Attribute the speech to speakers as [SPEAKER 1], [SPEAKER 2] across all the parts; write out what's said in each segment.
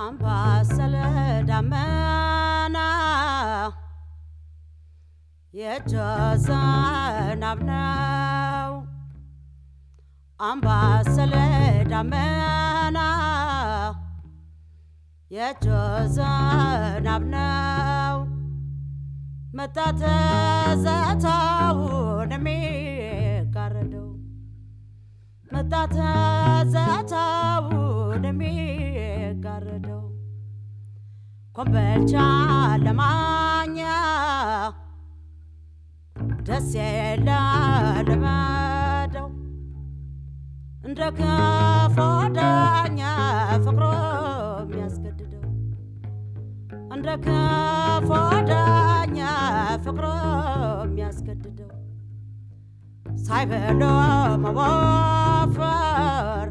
[SPEAKER 1] አምባሰል ደመና የእጅ ዝናብ ነው። አምባሰል ደመና የእጅ ዝናብ ነው። መጣ ትዝታውን የሚጋርደው መጣ ትዝታውን የሚጋርደው ኮምበልቻ ለማኛ ደስ የለ ልመደው እንደ ክፉ ዳኛ ፍቅሮ የሚያስገድደው እንደ ክፉ ዳኛ ፍቅሮ የሚያስገድደው ሳይበሎ መወፈር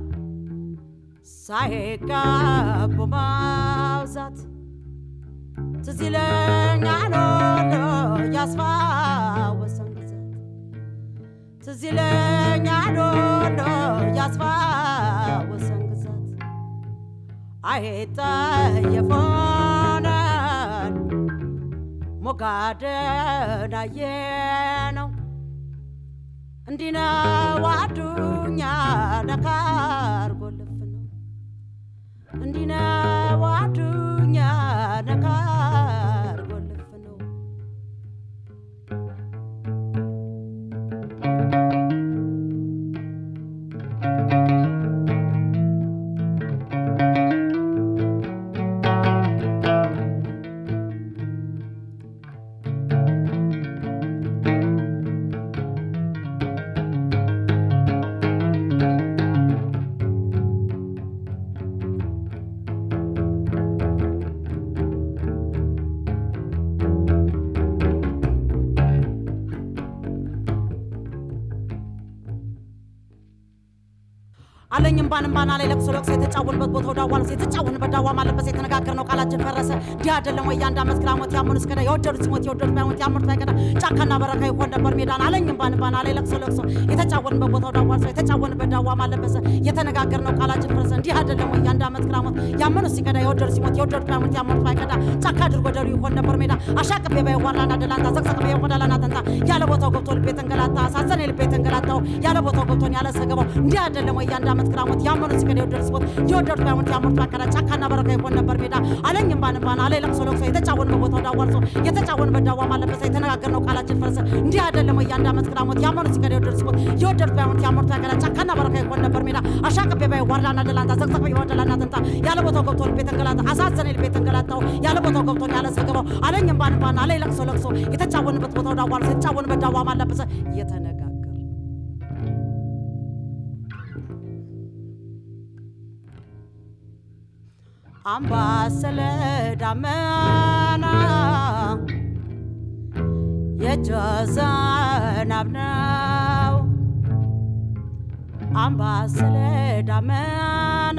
[SPEAKER 1] ሳይጋቡ ማውዛት ትዝ ይለኛል ወሎ ያስፋወሰን ግዛት ትዝ ይለኛል ወሎ ያስፋወሰን ግዛት አይጠየፎነን ሞጋደን አየነው እንዲህ ነው አዱኛ ነካር ጎልፍ ነው እንዲህ ነው አዱኛ ነካር ጎልፍ ነው አለኝም ባንም ባና ላይ ለቅሶ ለቅሶ የተጫወንበት ቦታው ዳዋ ነው የተጫወንበት ዳዋ ማለበስ የተነጋገርነው ቃላችን ፈረሰ እንዲህ አይደለም ወይ የአንድ ዓመት ግራሞት ያመኑ እስከዳ የወደዱት ሲሞት የወደዱት ባይሞት ያመኑት ባይቀዳ ጫካና በረካ ይሆን ነበር ሜዳን አለኝም ባንም ባና ላይ ለቅሶ ለቅሶ የተጫወንበት ቦታው ዳዋ ነው የተጫወንበት ዳዋ ማለበሰ የተነጋገርነው ቃላችን ፈረሰ እንዲህ አይደለም ወይ የአንድ ዓመት ግራሞት ያመኑ ሲቀዳ የወደዱት ሲሞት የወደዱት ባይሞት ያመኑት ባይቀዳ ጫካ አድርጎ ደሩ ይሆን ነበር ሜዳ አሻቅቤ ባይዋላና ደላንታ ዘቅዘቅ በቆዳላና ተንታ ያለ ቦታው ገብቶ ልቤ ተንገላታ አሳዘነ ልቤ ተንገላታው ያለ ቦታው ገብቶን ያለ ሰገባው እንዲህ አይደለም ወይ የአንድ ዓመት ግራሞት ያመኑ ሲቀዳ የወደዱት ሲሞት የወደዱት ባይሞት ያመኑት ባይቀዳ ጫካና በረካ ይሆን ነበር ሜዳ አለኝም ባንም ባና ላይ ለቅሶ ለቅሶ የተጫወንበት ቦታው ዳዋ ነው የተጫወንበት ዳዋ ማለበሰ የተነጋገርነው ቃላችን ፈረሰ እንዲህ አይደለም ወይ የአንድ ዓመት ግራሞት ያመኑ ሲቀዳ የወደዱት ሲሞት የወደዱት ባይሞት ያመኑት ባይቀዳ ጫካና በረካ ይሆን ነበር ሜዳ አሻቅቤ ባይ ዋርዳና ደላንታ ዘቅዘቅ በቆዳላና ተንታ ያለ ቦታው ገብቶ ልቤ ተንገላታ አሳዘነ ልቤ ተንገላታው ያለ ቦታው ገብቶ ያለ ሰገባው አለኝም ባንም ባና ላይ ለቅሶ ለቅሶ የተጫወንበት ቦታው ዳዋ ነው የተጫወንበት ዳዋ ማለበሰ እየተነጋገር አምባሰል ዳመና የእጅ ዝናብ ነው። አምባሰል ዳመና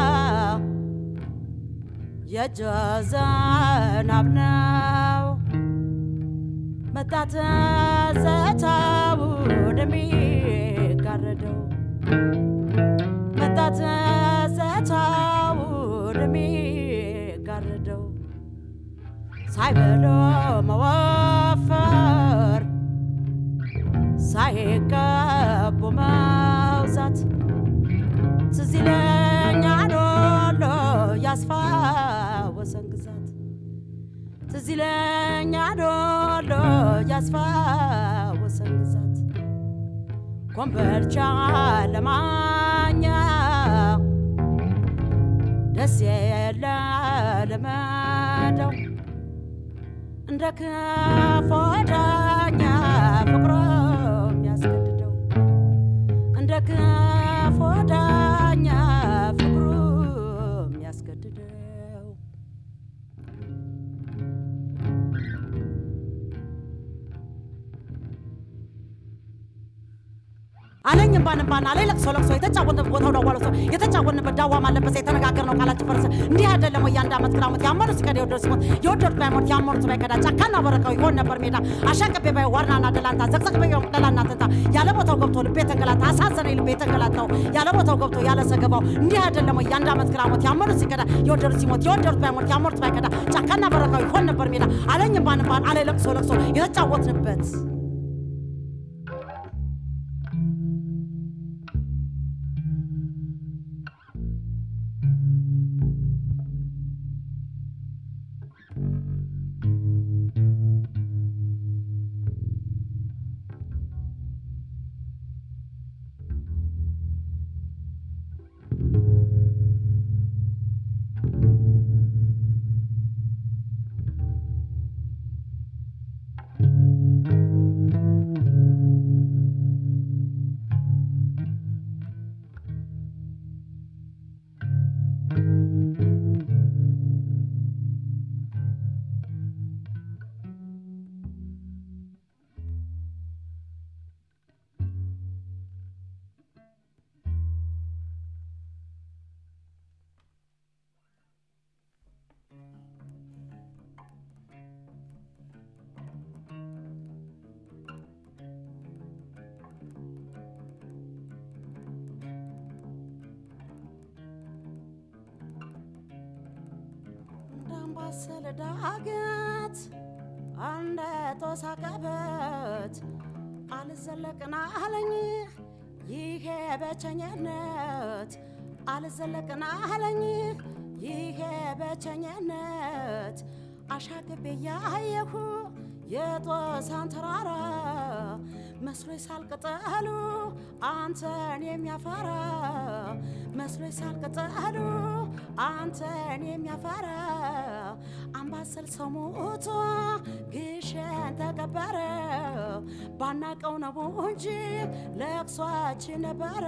[SPEAKER 1] የእጅ ዝናብ ነው። መጣ ትዝታውን የሚጋርደው መጣ ትዝታውን የሚጋርደው ሳይበሎ መወፈር ሳይቀቡ መውዛት ትዝ ይለኛል ወሎ ያስፋወሰን ግዛት ትዝ ይለኛል ወሎ ያስፋወሰን ግዛት ኮምበልቻ ለማኛ ደስ የለ ልመደው እንደ ክፉ ዳኛ ፍቅሮ የሚያስገድደው እንደ ክፉ ዳኛ ፍቅሩ የሚያስገድደው አለኝ አለኝ እምባን እምባን አለኝ ለቅሶ ለቅሶ የተጫወትንበት ቦታው ዳዋ ለቅሶ የተጫወትንበት ዳዋ ማለበሰ የተነጋገርነው ቃላችን ፈረሰ እንዲህ አይደለም ወይ አንድ ዓመት ግራሞት ያመኑ ሲከዳ የወደዱ ሲሞት የወደዱት ባይሞት ያመኑት ባይከዳ ጫካና በረካው ይሆን ነበር ሜዳ አሻቅቤ ባይ ዋርናና ደላንታ ዘቅዘቅ በየ መቅደላና ትንታ ያለ ቦታው ገብቶ ልቤ ተንገላታ አሳዘነኝ ልቤ ተንገላታው ያለ ቦታው ገብቶ ያለ ሰገባው እንዲህ አይደለም ወይ አንድ ዓመት ግራሞት ያመኑት ሲከዳ የወደዱት ሲሞት የወደዱት ባይሞት ያመኑት ባይከዳ ጫካና በረካው ይሆን ነበር ሜዳ አለኝ እምባን እምባን አለኝ ለቅሶ ለቅሶ የተጫወትንበት እንዳምባሰል ዳገት እንደ ተወሳቀበት አልዘለቅና አለኝ ይሄ በቸኝነት አልዘለቅና አለኝ ይሄ በቸኝነት አሻግቤ ያየሁ የጦሳን ተራራ መስሎኝ ሳልቅጠሉ አንተን የሚያፈራ መስሎኝ ሳልቅጠሉ አንተን የሚያፈራ አምባሰል ሰው ሞቶ ግሸን ተቀበረ ባናቀው ነው እንጂ ለቅሷችን ነበረ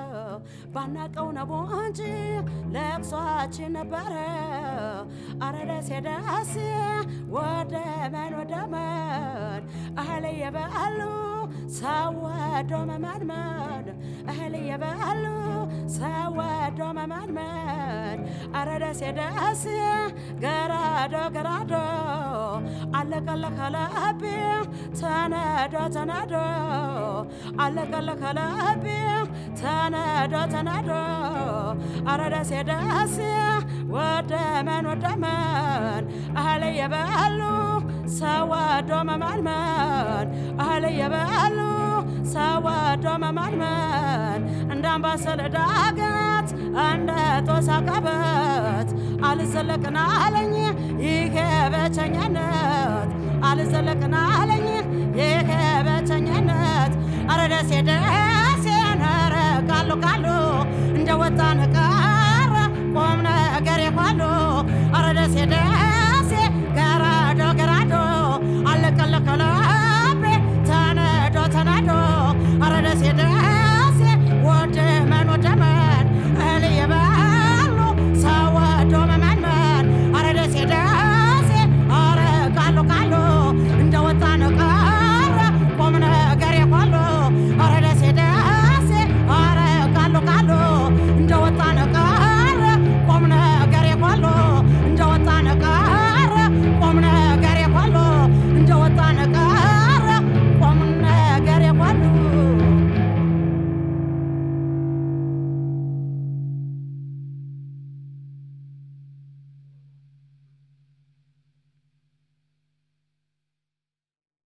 [SPEAKER 1] ባናቀው ነው እንጂ ለቅሷችን ነበረ አረ ደሴ ደሴ ወደ መን ወደ መን እህል የበሉ ሰው ወዶ መመንመን እህል የበሉ ሰው ወዶ መመንመን አረ ደሴ ደሴ ገራዶ ገራዶ አለቀለከለብ ተነዶ ተነዶ አለቀለከለብ ተነዶ ተነዶ አረ ደሴ ደሴ ወደ መን ወደ መን እህል የበሉ ሰው ወዶ መመንመን እህል የበሉ ሰው ወዶ መመንመን እንደ አምባሰል ዳገት እንደ ጦሳ ቀበት አልዘለቅና አለኝ ይሄ በቸኝነት አልዘለቅና አለኝ ይሄ በቸኝነት አረ ደሴ ደሴ ነረ ቃሉ ቃሉ እንደ ወጣን